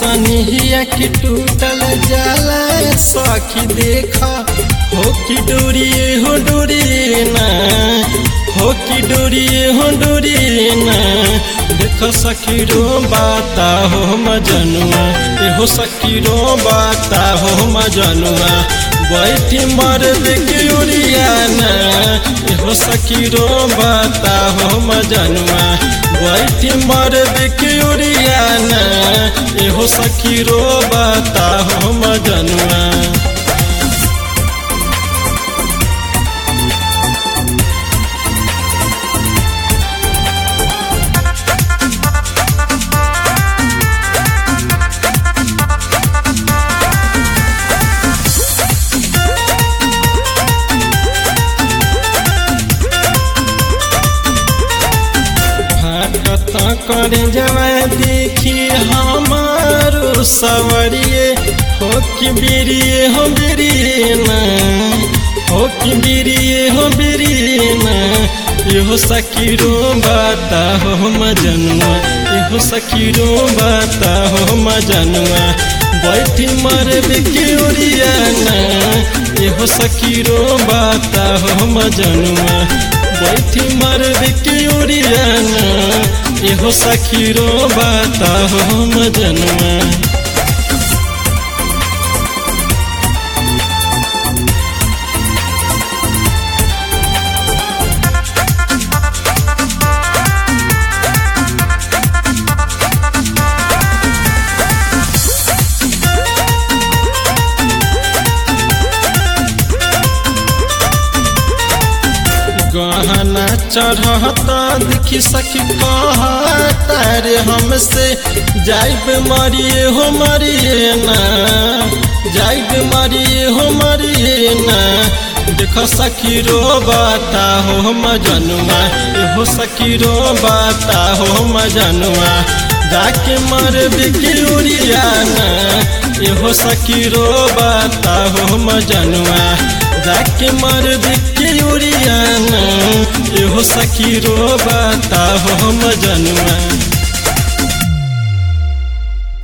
सनिहिया की टूटल जाला सखी देखा हो की डोरिए हो डोरिए ना हो की डोरिए हो डोरिए ना देखो सखी रो बाता हो मजनुआ ए हो सखी रो बाता हो मजनुआ बैठी मर के उड़ियाना ए हो सखी रो बाता हो मजनुआ बैठी मर के उड़ियाना ए हो सखी रो बाता हो मजनुआ कथा करे जवा देखी हमारो सवरिए हो कि बिरिए हो बिरिए ना हो कि बिरिए हो बिरिए ना इहो सकीरो बाता हो मजनुआ इहो सकीरो बाता हो मजनुआ बैठी मर बिकियोरियाना इहो सकीरो बाता हो मजनुआ बैठी मर बिकियोरियाना इहो सखीरो बाता हो मजनुआ गहना चढ़ता देखी सखी कहता रे हमसे जाइब मरिए हो मरिए ना जाइब मरिए हो मरिए ना देखो सखी रो बाता हो मजनुआ हो सखी रो बाता हो मजनुआ जाके मर बिकियोरियाना एहो सखी रो बाता हो मजनुआ जाके मर बिकियोरियाना एहो सखी रो बाता हो मजनुआ